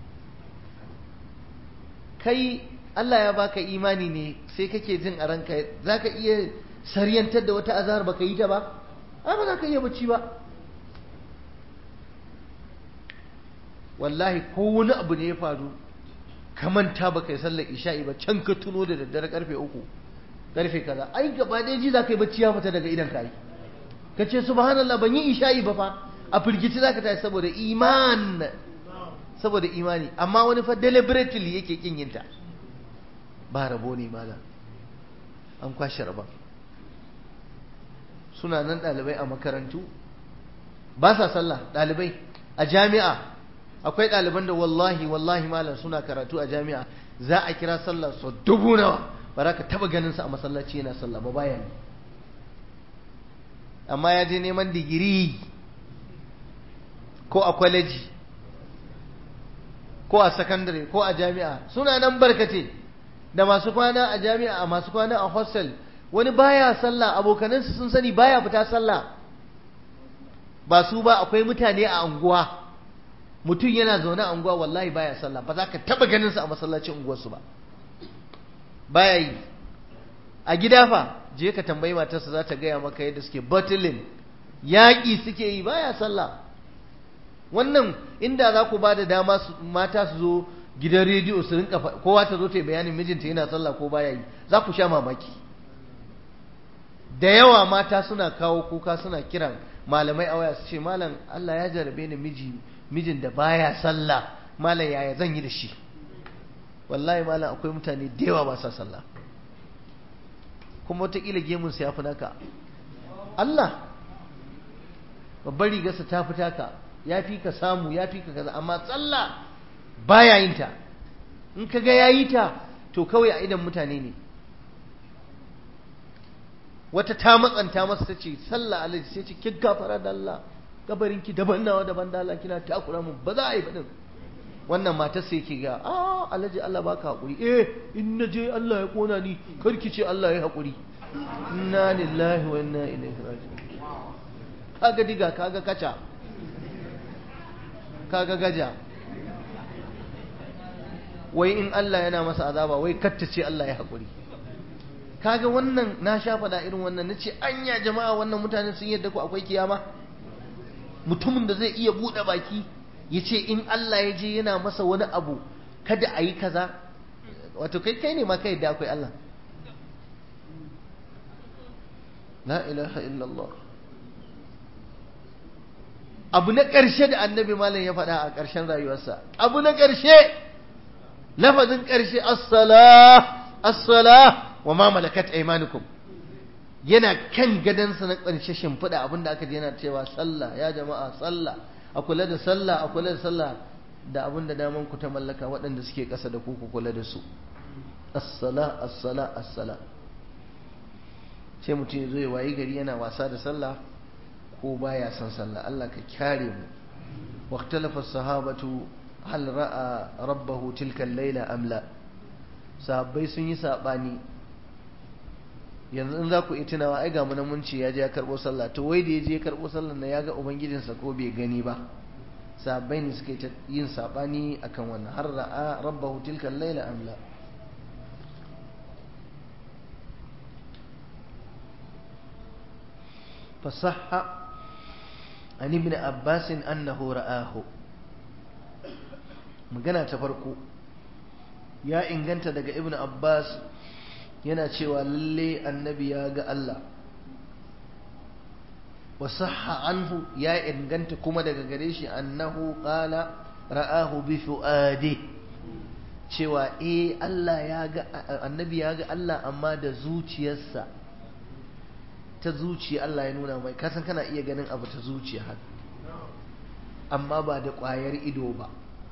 kai Allah ya baka imani ne sai kake jin a ranka za ka iya saryantar da wata azahar baka yi ta ba ai ba za ka iya bacci ba wallahi ko wani abu ne ya faru ka manta baka yi sallar isha'i ba can ka tuno da daddare karfe uku karfe kaza ai gaba ɗaya ji za ka yi bacci ya fita daga idan ka yi ka ce subhanallah ban yi isha'i ba fa a firgici za ka tashi saboda iman saboda imani amma wani fa deliberately yake kin yin ta ba rabo ne malam an kwashe rabon suna nan ɗalibai a makarantu ba sa sallah ɗalibai a jami'a akwai ɗaliban da wallahi wallahi malam suna karatu a jami'a za a kira sallah sau dubu nawa ba za ka taɓa ganin sa a masallaci yana sallah ba bayan amma ya je neman digiri ko a kwaleji ko a sakandare ko a jami'a suna nan barkace da masu kwana a jami'a a masu kwana a hostel wani baya sallah abokanansu sun sani baya fita sallah ba su ba akwai mutane a anguwa mutum yana zaune a unguwa wallahi baya sallah ba za ka taba ganin sa a masallacin unguwarsu ba baya yi a gida fa je ka tambayi matarsa za ta gaya maka yadda suke battling yaƙi suke yi baya sallah wannan inda za ku ba da dama mata su zo gidan rediyo su rinka kowa ta zo ta yi bayanin mijinta yana sallah ko baya yi za ku sha mamaki da yawa mata suna kawo kuka suna kiran malamai a waya su ce malam Allah ya jarabe ni miji mijin da baya sallah malam yaya zan yi da shi wallahi malam akwai mutane da yawa ba sa sallah kuma wataƙila gemunsa ya fi naka Allah babbar rigarsa ta fi taka ya fi ka samu ya fi ka kaza amma sallah baya yin ta in ka ga yayi ta to kawai a idan mutane ne wata ta matsanta masa ta ce sallah alaji sai ce ki gafara da Allah gabarin ki daban nawa daban da Allah kina takura mu ba za a yi ba din wannan matar sai ki ga a alaji Allah baka hakuri eh in na je Allah ya kona ni kar ki ce Allah ya hakuri inna lillahi wa inna ilaihi raji'un kaga diga kaga kaca kaga gaja wai in Allah yana masa azaba wai kattace Allah ya haƙuri kaga wannan na sha faɗa irin wannan na ce anya jama'a wannan mutane sun yadda ku akwai kiyama mutumin da zai iya buɗe baki ya ce in Allah ya je yana masa wani abu kada a yi kaza wato kai kai ne ma kai da akwai Allah la ilaha illallah abu na ƙarshe da annabi malam ya faɗa a ƙarshen rayuwarsa abu na ƙarshe lafazin ƙarshe as-salah as-salah wa ma malakat aymanukum yana kan gadansa na ƙarshe shimfiɗa abinda aka ji yana cewa sallah ya jama'a sallah a kula da sallah a kula da sallah da abinda daman ku ta mallaka waɗanda suke ƙasa da ku ku kula da su as-sala as-sala as-sala sai mutum ya zo ya wayi gari yana wasa da sallah ko baya son sallah Allah ka kyare mu waqtalafa as-sahabatu hal ra'a rabbahu tilka al-laila am la sahabbai sun yi sabani yanzu in za ku yi tunawa ai ga mun mun ce ya je ya karbo sallah to wai da ya je ya karbo sallah na ya ga ubangijinsa ko bai gani ba sahabbai ne suka yin sabani akan wannan har ra'a rabbahu tilka al-laila am la فصح عن ابن عباس أنه رآه magana ta farko ya inganta daga ibn abbas yana cewa lalle annabi ya ga Allah wasahha anhu ya inganta kuma daga gare shi annahu qala ra'ahu bi fuadi cewa eh Allah ya ga annabi ya ga Allah amma da zuciyarsa ta zuciya Allah ya nuna mai kasan kana iya ganin abu ta zuciya haka amma ba da ƙwayar ido ba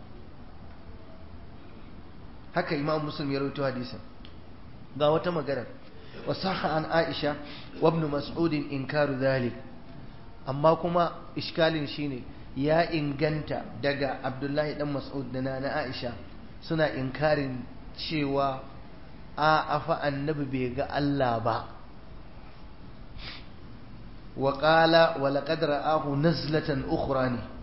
haka imam muslim ya rawaito hadisin ga wata magana wasaha an aisha wa ibn mas'ud inkaru dhalik amma kuma iskalin shine ya inganta daga abdullahi dan mas'ud da na aisha suna inkarin cewa a afa annabi bai ga Allah ba وقال ولقد رآه نزلة أخرى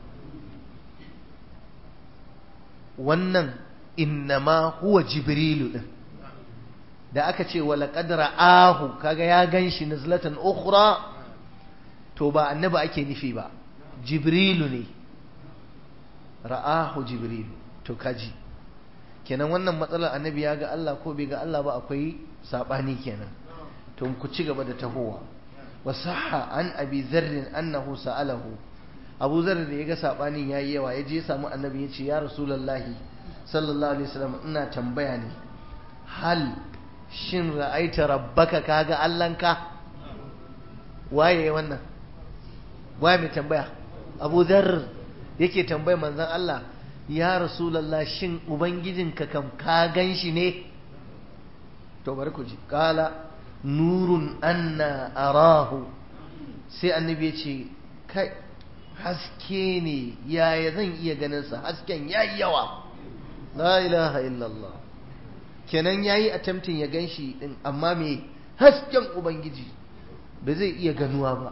wannan innama huwa jibrilu din da aka ce wala qadra ahu kaga ya ganshi nazlatan ukhra to ba annabi ake nufi ba jibrilu ne ra'ahu jibrilu to kaji kenan wannan matsalar annabi ya ga Allah ko bai ga Allah ba akwai sabani kenan to ku ci gaba da tahowa wasaha an abi zarrin annahu sa'alahu abu zarrin da ya ga sabanin yayi yawa ya je samu annabi ya ce ya rasulullahi sallallahu alaihi wasallam ina tambaya ne hal shin ra'aita rabbaka kaga allanka waye wannan waye mai tambaya abu zarr yake tambaya manzon Allah ya rasulullah shin ubangijinka kam ka gan shi ne to bari ku ji kala nurun anna arahu sai annabi ya ce kai haske ne yaya zan iya ganin sa hasken yayi yawa la ilaha illallah kenan yayi attempting ya ganshi din amma me hasken ubangiji ba zai iya ganuwa ba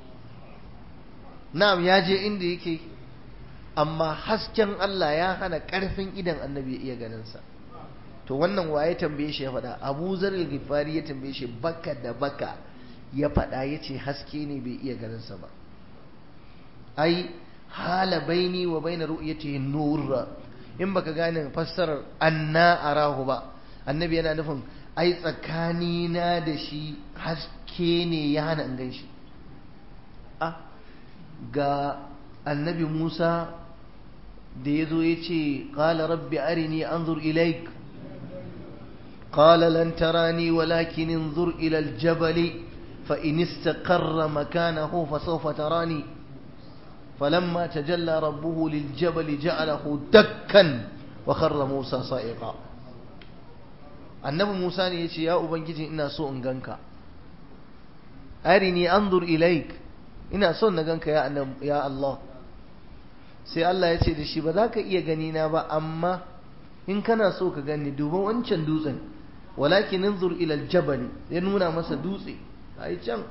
na'am ya je inda yake amma hasken Allah ya hana karfin idan annabi ya iya ganin sa to wannan waye tambaye shi ya faɗa Abu Zar al-Ghifari ya tambaye shi baka da baka ya faɗa yace haske ne bai iya ganin sa ba ai hala baini wa baina ru'yatihi nur in baka gane fassarar anna arahu ba annabi yana nufin ai tsakani na da shi haske ne ya hana in ganshi a ga annabi Musa da ya zo ya ce qala rabbi arini anzur ilaik قال لن تراني ولكن انظر إلى الجبل فإن استقر مكانه فسوف تراني فلما تجلى ربه للجبل جعله دكا وخر موسى صائقا annabi Musa ne ya ce ya ubangiji ina so in ganka arini anzur ilaik ina son na ganka ya ya Allah sai Allah ya ce da shi ba za ka iya gani na ba amma in kana so ka gani duba wancan dutsen walakin inzur ila aljabal ya nuna masa dutse ai can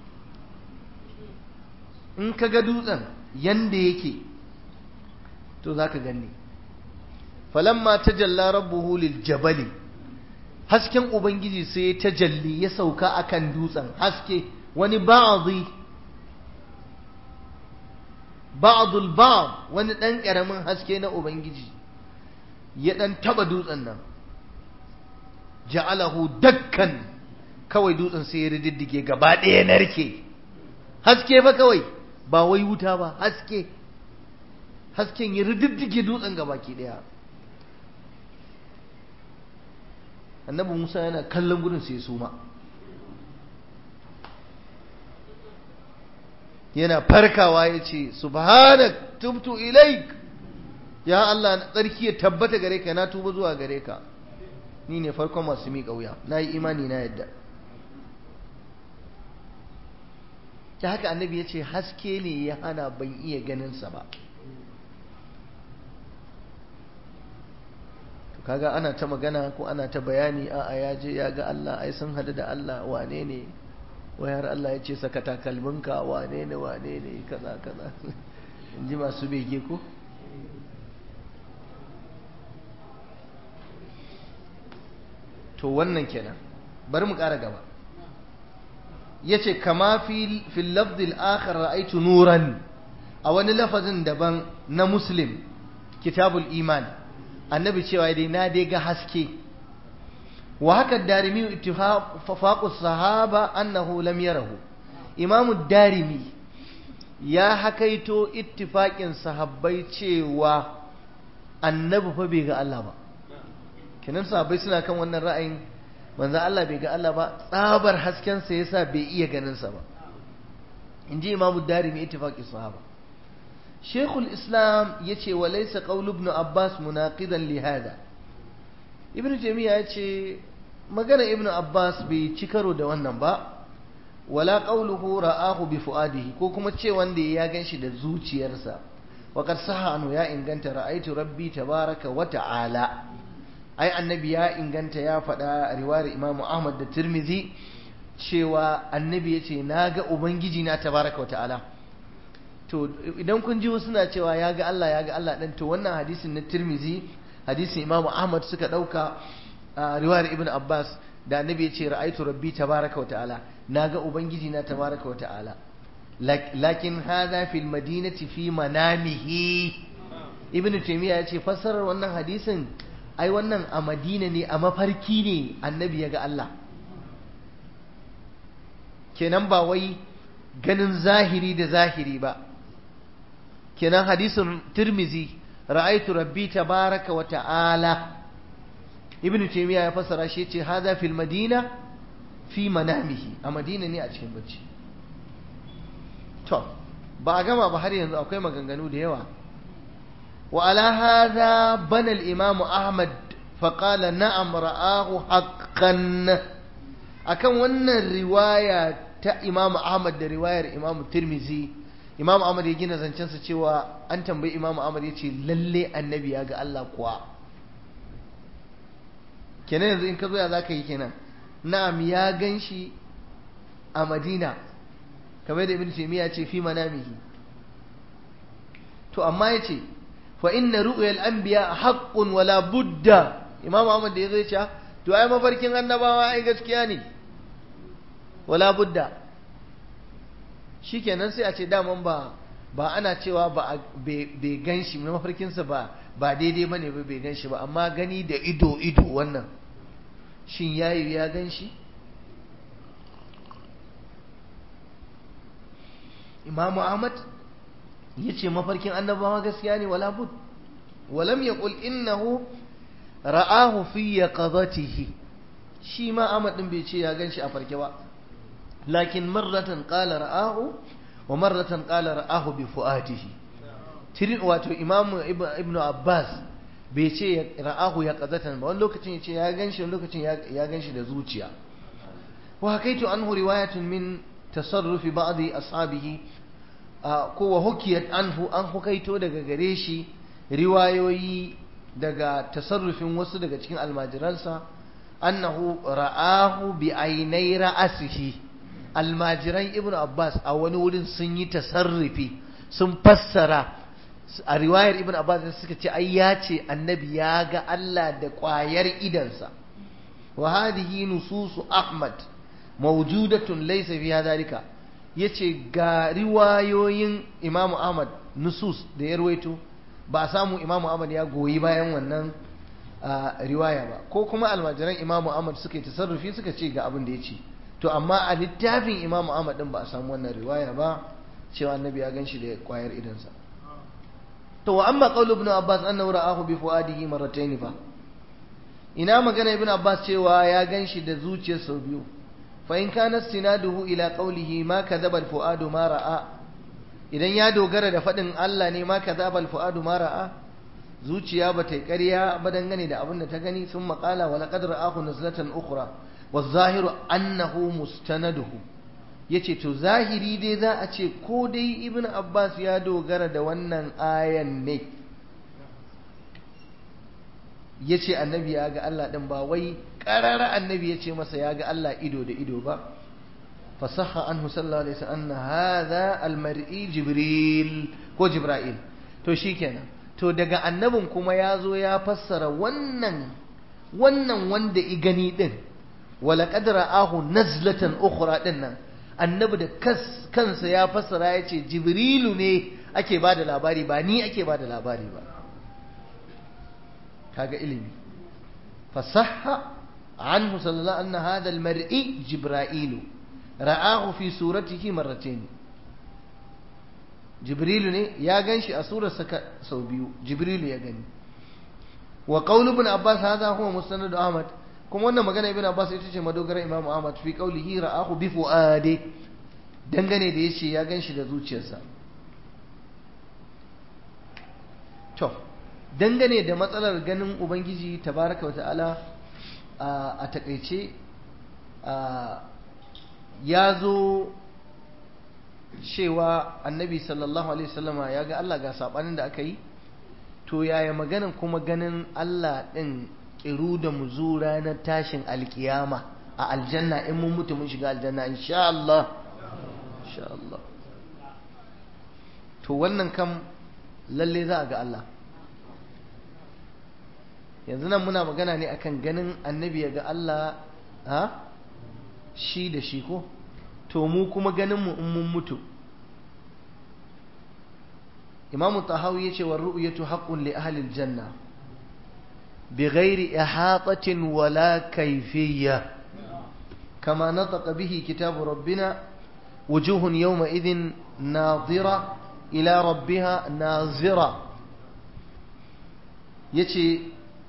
in ka ga dutsen yanda yake to za ka gani falamma tajalla rabbuhu liljabali hasken ubangiji sai ya tajalli ya sauka akan dutsen haske wani ba'dhi ba'dul ba'd wani dan karamin haske na ubangiji ya dan taba dutsen nan ja'alahu dakkan kawai dutsen sai ya rididdige gaba ɗaya narke haske ba kawai ba wai wuta ba haske hasken ya rididdige dutsen gabaki ɗaya annabi musa yana kallon gudun sai suma yana farkawa ya ce subhanak tubtu ilaik ya Allah tsarki ya tabbata gare ka na tuba zuwa gare ka ni ne farkon masu miƙa wuya na yi imani na yadda ta haka annabi ya ce haske ne ya hana ban iya ganinsa ba to kaga ana ta magana ko ana ta bayani a ya je ya ga Allah ai sun hadu da Allah wane ne wayar Allah ya ce saka takalminka wane ne wane ne kaza kaza in ji masu bege ko to wannan kenan bari mu ƙara gaba yace kama fi fil lafdil akhar ra'aytu nuran a wani lafazin daban na muslim kitabul iman annabi cewa dai na dai ga haske wa haka darimi ittifaqus sahaba annahu lam yarahu imamu darimi ya hakaito ittifaqin sahabbai cewa annabi fa bai ga Allah ba kenan sahabbai suna kan wannan ra'ayin manzo Allah bai ga Allah ba tsabar hasken sa yasa bai iya ganin sa ba inji imamu darimi ittifaqi sahaba shaykhul islam yace wa laysa qaul ibn abbas munaqidan li hada ibn jami'a yace magana ibn abbas bai ci karo da wannan ba wala qawluhu ra'ahu bi fuadihi ko kuma ce wanda ya ganshi da zuciyarsa wa qad sahha anhu ya inganta ra'aitu rabbi tabaraka wa ta'ala ai annabi ya inganta ya faɗa riwayar imamu ahmad da tirmizi cewa annabi ya ce na ga ubangiji na tabaraka wa ta'ala to idan kun ji suna cewa ya ga Allah ya ga Allah ɗin to wannan hadisin na tirmizi hadisin imamu ahmad suka ɗauka a riwayar ibn abbas da annabi ya ce ra'aitu rabbi tabaraka wa ta'ala na ga ubangiji na tabaraka wa ta'ala lakin hadha fil madinati fi manamihi ibn taymiya ya ce fassarar wannan hadisin ai wannan a madina ne a mafarki ne annabi ya ga Allah kenan ba wai ganin zahiri da zahiri ba kenan hadisin tirmizi ra'aitu rabbi tabaraka wa ta'ala ibnu taymiya ya fassara shi yace hadha fil madina fi manamihi a madina ne a cikin bacci to ba a gama ba har yanzu akwai maganganu da yawa wa ala hadha bana al imam ahmad fa qala na'am ra'ahu haqqan akan wannan riwaya ta imam ahmad da riwayar imam tirmizi imam ahmad ya gina zancensa cewa an tambayi imam ahmad ya ce lalle annabi ya ga Allah kuwa kenan yanzu in ka zo ya za ka yi kenan na'am ya gan shi a madina kamar da ibn taymiya ce fi manamihi to amma ya ce fa inna ru'yal anbiya haqqun wala budda imam ahmad da ya zo ya ce to ai mafarkin annabawa ai gaskiya ne wala budda shikenan sai a ce daman ba ba ana cewa ba bai gan shi na mafarkinsa ba ba daidai ba ne ba bai gan shi ba amma gani da ido ido wannan shin yayi ya gan shi imamu ahmad ya ce mafarkin annabawa gaskiya ne wala bud walam ya ƙul innahu ra'ahu fi yaqadatihi shi ma ahmad din bai ce ya gan shi a farke ba lakin marratan qala ra'ahu wa marratan qala ra'ahu bi fuadihi tirin wato imamu ibnu abbas bai ce ra'ahu ya qazatan ba wani lokacin ya ce ya ganshi wani lokacin ya ganshi da zuciya wa hakaitu anhu riwayatun min tasarrufi ba'di ashabihi ko wa hukiyat anhu an hukaito daga gare shi riwayoyi daga tasarrufin wasu daga cikin almajiransa annahu ra'ahu bi ainai ra'asihi almajiran ibnu abbas a wani wurin sun yi tasarrufi sun fassara a riwayar ibn abbas suka ce ai ya ce annabi ya ga Allah da ƙwayar idansa wa hadhihi nususu ahmad mawjudatun laysa fiha dalika yace ga riwayoyin imamu ahmad nusus da ya rawaito ba samu imamu ahmad ya goyi bayan wannan riwaya ba ko kuma almajiran imamu ahmad suka yi tasarrufi suka ce ga abin da ya ce to amma a littafin imamu ahmad din ba a samu wannan riwaya ba cewa annabi ya ganshi da ƙwayar idansa to wa amma qawlu ibn abbas annahu ra'ahu bi fuadihi marratayn fa ina magana ibn abbas cewa ya ganshi da zuciyar sau biyu fa in kana sinaduhu ila qawlihi ma kadhaba al fuadu ma ra'a idan ya dogara da fadin Allah ne ma kadhaba al fuadu ma ra'a zuciya ba ta yi ƙarya ba dangane da abin da ta gani sun maƙala wa laƙad ra'ahu nazlatan ukhra wa zahiru annahu mustanaduhu yace to zahiri dai za a ce ko dai ibn abbas ya dogara da wannan ayan ne yace annabi ya ga Allah din ba wai ƙarara annabi yace masa ya ga Allah ido da ido ba fasaha anhu sallallahu alaihi wasallam anna hadha almar'i jibril ko jibril to shikenan to daga annabin kuma ya zo ya fassara wannan wannan wanda i gani din wala qadra ahu nazlatan ukhra din nan annabi da kansa ya fassara ya ce jibrilu ne ake ba da labari ba ni ake ba da labari ba kaga ilimi fasahha anhu sallallahu anna hadha almar'i jibrailu ra'ahu fi suratihi marratayn jibrilu ne ya ganshi a surarsa sau biyu jibrilu ya gani wa qawlu ibn abbas hadha huwa musnad ahmad kuma wannan magana ibn abbas ita ce madogarar imam ahmad fi qawlihi ra'ahu bi fuadi dangane da yace ya ganshi da zuciyarsa to dangane da matsalar ganin ubangiji tabaraka wa ta'ala a takaice ya zo cewa annabi sallallahu alaihi wasallama ya ga Allah ga sabanin da aka yi to yaya maganin kuma ganin Allah ɗin ƙiru da muzu ranar tashin alkiyama a aljanna in mun mutu mun shiga aljanna insha Allah insha Allah to wannan kam lalle za a ga Allah yanzu nan muna magana ne akan ganin annabi ya ga Allah ha shi da shi ko to mu kuma ganin mu in mun mutu imam tahawi yace wa ru'yatu haqqun li ahli aljanna bighairi ihatatin wala kayfiyya kama nataqa bihi kitab rabbina wujuhun yawma idhin nadira ila rabbiha nazira yace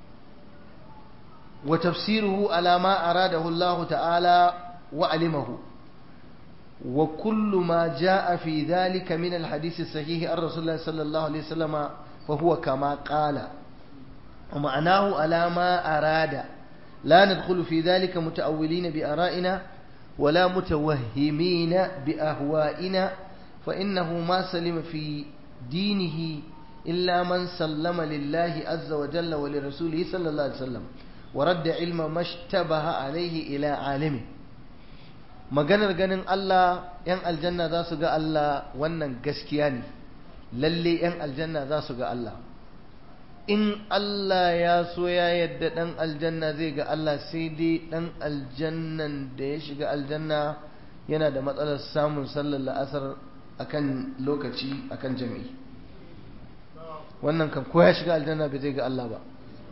wa tafsiruhu ala ma aradahu Allah ta'ala wa alimahu وكل ما جاء في ذلك من الحديث الصحيح عن رسول الله صلى الله عليه وسلم فهو كما قال ومعناه على ما أراد لا ندخل في ذلك متأولين بآرائنا ولا متوهمين بأهوائنا فإنه ما سلم في دينه إلا من سلم لله عز وجل ولرسوله صلى الله عليه وسلم ورد علم ما اشتبه عليه إلى عالمه maganar ganin Allah ‘yan aljanna za su ga Allah wannan gaskiya ne lalle ‘yan aljanna za su ga Allah in Allah ya so ya yadda ɗan aljanna zai ga Allah sai dai ɗan aljannan da ya shiga aljanna yana da matsalar samun sallar la'asar akan lokaci akan jami'i wannan kan ko ya shiga aljanna bai zai ga Allah ba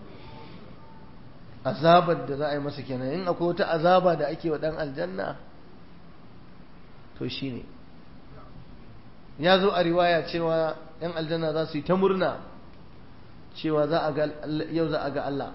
azabar da za a yi masa kenan in akwai wata azaba da ake wa ɗan aljanna to shi ne ya zo a riwaya cewa ‘yan aljanna za su yi ta murna cewa yau za a ga Allah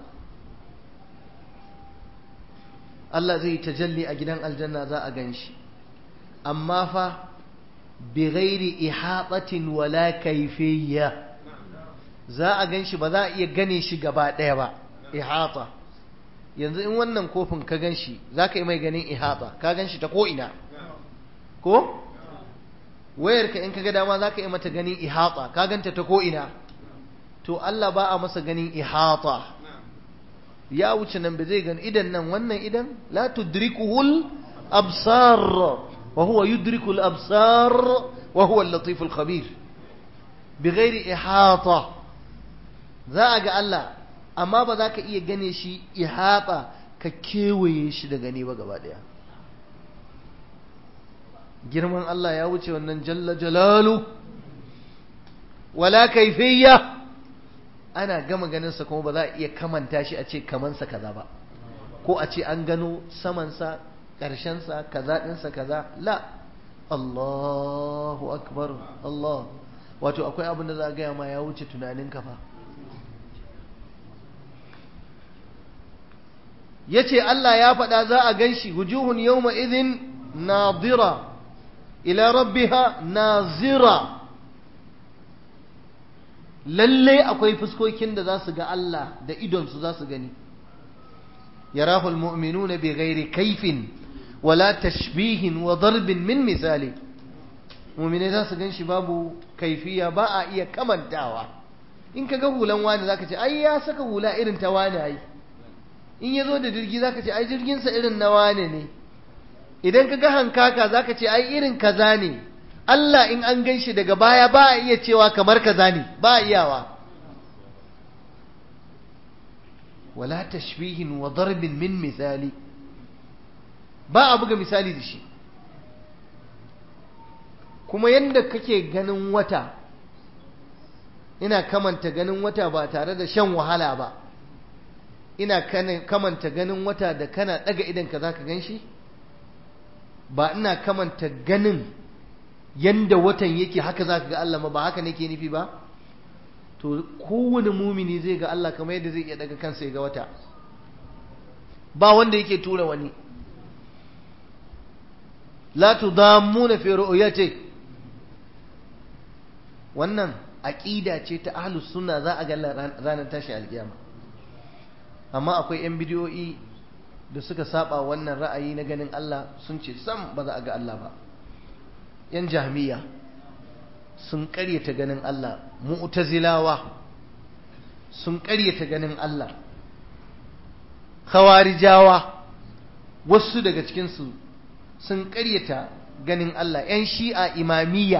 Allah zai tajalli a gidan aljanna za a gan shi amma fa bi ghairi ihatatin wala kaifiyya za a gan shi ba za a iya gane shi gaba ɗaya ba ihata yanzu in wannan kofin ka gan shi za ka yi mai ganin ihata ka gan shi ta ko'ina ko wayarka in kaga dama zaka yi mata ganin ihata ka ganta ta ko ina to Allah ba a masa ganin ihata ya wuce nan ba zai gani idan nan wannan idan la tudrikuhul absar wa huwa yudrikul absar wa huwa al-latif al-khabir bighairi ihata za a ga Allah amma ba za ka iya gane shi ihata ka kewaye shi da gani ba gaba daya girman Allah ya wuce wannan jalla jalalu wala kaifiyya ana gama ganinsa kuma ba za a iya kamanta shi a ce kamansa kaza ba ko a ce an gano samansa ƙarshensa kaza ɗinsa kaza la Allahu akbar Allah wato akwai abin da za a gaya ma ya wuce tunanin kafa ya ce Allah ya faɗa za a gan shi wujuhun yawma idhin nadira ila rabbiha nazira lallai akwai fuskokin da za su ga Allah da idonsu za su gani yarahu almu'minuna bi ghairi kaifin wala tashbihin wa darbin min misali mu'mine za su ganshi babu kaifiya ba a iya kamantawa in ka ga hulan wani zaka ce ai ya saka hula irin ta wani ai in ya zo da jirgi zaka ce ai jirginsa irin na wani ne idan ka ga hankaka zaka ce ai irin kaza ne Allah in an gan shi daga baya ba a iya cewa kamar kaza ne ba a iyawa wala tashbihin wa darbin min misali ba a buga misali da shi kuma yadda kake ganin wata ina kamanta ganin wata ba tare da shan wahala ba ina kamanta ganin wata da kana daga idan ka zaka gan shi ba ina kamanta ganin yanda watan yake haka za ka ga Allah ma ba haka nake nufi ba to kowane mumini zai ga Allah kamar yadda zai iya daga kansa ya ga wata ba wanda yake tura wani la tudammuna fi ru'yati wannan aqida ce ta ahlus sunna za a ga ranar tashi alkiyama amma akwai yan bidiyoyi da suka saba wannan ra'ayi na ganin Allah sun ce sam ba za a ga Allah ba yan jahmiya sun ƙaryata ganin Allah mu'tazilawa sun ƙaryata ganin Allah khawarijawa wasu daga cikinsu sun ƙaryata ganin Allah yan shi'a imamiyya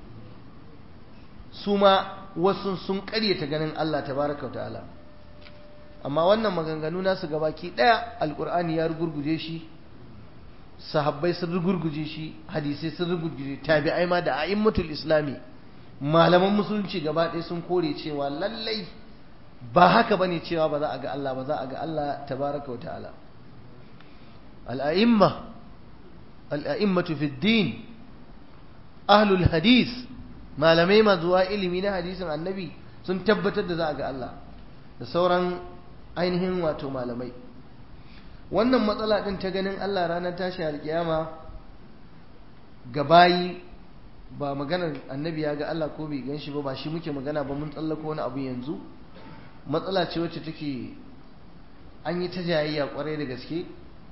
su ma wasu sun ƙaryata ganin Allah tabaraka wa ta'ala amma wannan maganganu nasu gabaki ɗaya alƙur'ani ya rugurguje shi sahabbai sun rugurguje shi hadisai sun rugurguje tabi'ai ma da a'immatul islami malaman musulunci gaba ɗaya sun kore cewa lallai ba haka bane cewa ba za a ga Allah ba za a ga Allah tabaraka wa ta'ala al'a'imma al'a'immatu fi din ahlul hadis malamai mazuwa ilimi na hadisin annabi sun tabbatar da za a ga Allah da sauran ainihin wato malamai wannan matsala ɗin ta ganin Allah ranar tashi alkiyama ga bayi ba maganar annabi ya ga Allah ko bai gan shi ba ba shi muke magana ba mun tsallako wani abu yanzu matsala ce wacce take an yi ta jayayya kwarai da gaske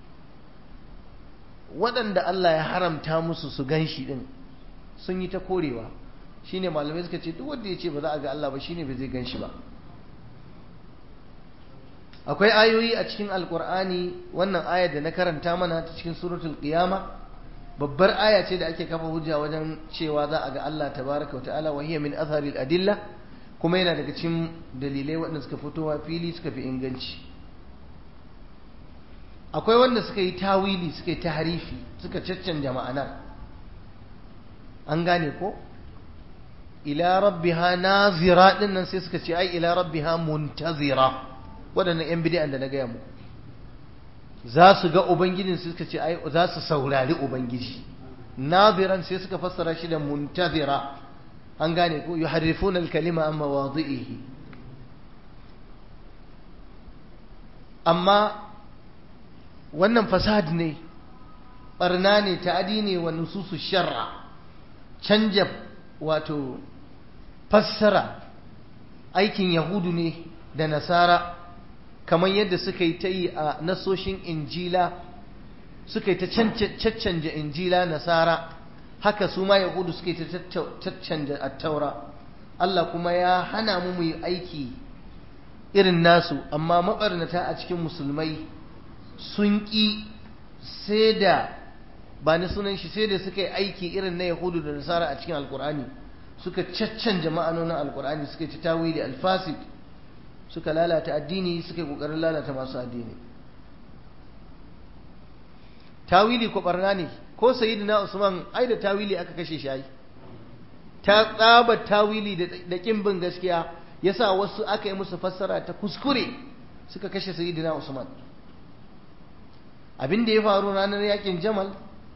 waɗanda Allah ya haramta musu su gan shi ɗin sun yi ta korewa shine malamai suka ce duk wanda ya ce ba za a ga Allah ba shine ba zai gan shi ba akwai ayoyi a cikin alkur'ani wannan ayar da na karanta mana ta cikin suratul qiyama babbar aya ce da ake kafa hujja wajen cewa za a ga Allah tabaraka wa ta'ala wa hiya min azharil adilla kuma yana daga cikin dalilai waɗanda suka fitowa fili suka fi inganci akwai wanda suka yi tawili suka yi tahrifi suka caccanja ma'anar an gane ko ila rabbiha nazira din nan sai suka ce ai ila rabbiha muntazira waɗannan 'yan bidiyan da na gaya muku za su ga ubangijin suka ce ai za su saurari ubangiji naziran sai suka fassara shi da muntazira an gane ko yuharrifuna al-kalima amma wadi'ihi amma wannan fasad ne barna ne ta'adi ne wa nususu shar'a canja wato fassara aikin yahudu ne da nasara kamar yadda suka yi ta yi a nasoshin injila suka yi ta caccanja injila nasara haka su ma yahudu suka yi ta caccanja attaura Allah kuma ya hana mu mu yi aiki irin nasu amma mabarnata a cikin musulmai sun ƙi sai da ba ni sunan shi sai da suka yi aiki irin na yahudu da nasara a cikin alkur'ani suka caccanja ma'anonin alkur'ani suka yi ta tawili alfasid suka lalata addini suka yi kokarin lalata masu addini tawili ko barna ne ko sayyidina usman ai da tawili aka kashe shi ai ta tsaba tawili da kin bin gaskiya yasa wasu aka yi musu fassara ta kuskure suka kashe sayyidina usman abin da ya faru ranar yakin jamal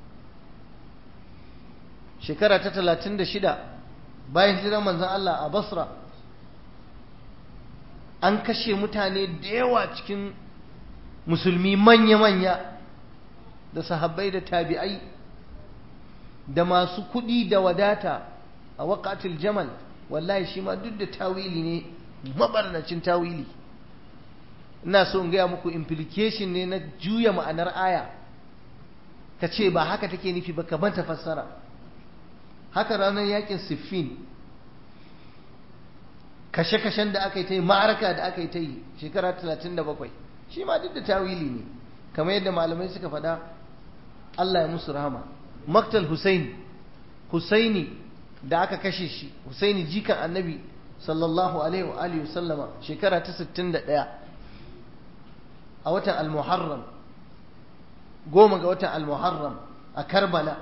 shekara ta talatin da shida bayan hijirar manzon Allah a basra an kashe mutane da yawa cikin musulmi manya-manya da sahabbai da tabi'ai da masu kuɗi da wadata a waƙatil jamal wallahi shi ma duk da tawili ne mabarnacin tawili ina so in gaya muku implication ne na juya ma'anar aya ka ce ba haka take nufi ba ka ta fassara haka ranar yakin siffin kashe-kashen da aka yi ta yi ma'araka da aka yi ta yi shekara 37 shi ma duk da tawili ne kamar yadda malamai suka faɗa Allah ya musu rahama maktal Hussein Husaini da aka kashe shi Husaini jikan annabi sallallahu alaihi wa alihi sallama shekara ta 61 a watan al-Muharram goma ga watan al-Muharram a Karbala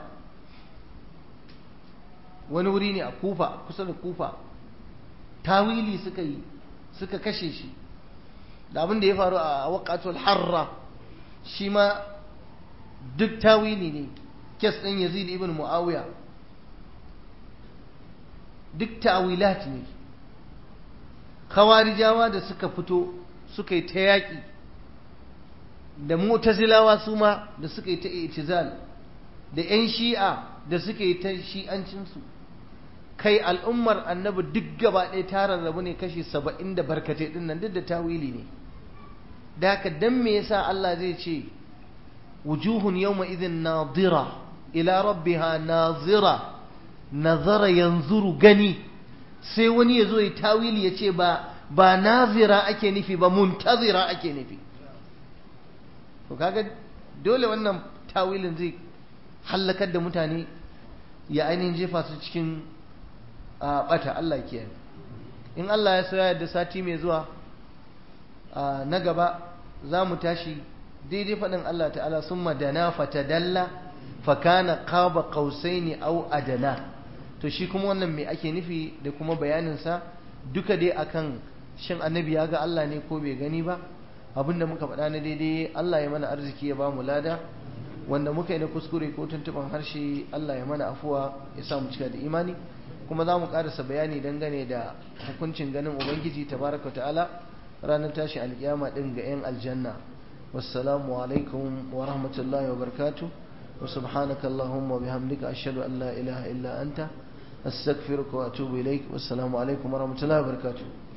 wani wuri ne a Kufa kusa da Kufa tawili suka yi suka kashe shi da abin da ya faru a waqatul harra shi ma duk tawili ne kes ɗin Yazid ibn Muawiya duk tawilat ne khawarijawa da suka fito suka yi ta yaƙi da mu'tazilawa su ma da suka yi ta itizal da 'yan shi'a da suka yi ta shi'ancinsu kai al'ummar annabi duk gaba ɗaya ta rarrabu ne kashi saba'in da barkatai ɗin nan duk da tawili ne da haka dan me yasa Allah zai ce wujuhun yawma idhin nadira ila rabbiha nazira nazara yanzuru gani sai wani ya zo ya tawili ya ce ba ba nazira ake nufi ba muntazira ake nufi to kaga dole wannan tawilin zai hallakar da mutane ya ainihin jefa su cikin bata Allah ke in Allah ya soya da sati mai zuwa na gaba za mu tashi daidai faɗin Allah ta'ala sun madana fatadalla fakana qaba qausaini au adana to shi kuma wannan me ake nufi da kuma bayaninsa duka dai akan shin annabi ya ga Allah ne ko bai gani ba abinda muka faɗa na daidai Allah ya mana arziki ya ba mu lada wanda muka yi na kuskure ko tuntuban harshe Allah ya mana afuwa ya sa mu cika da imani kuma za mu ƙarasa bayani dangane da hukuncin ganin ubangiji tabaraka ta'ala ranar tashi alkiyama din ga 'yan aljanna wassalamu alaikum wa rahmatullahi wa barakatuh wa subhanaka allahumma wa bihamdika ashhadu an la ilaha illa anta astaghfiruka wa atubu ilaik wassalamu alaikum wa rahmatullahi wa barakatuh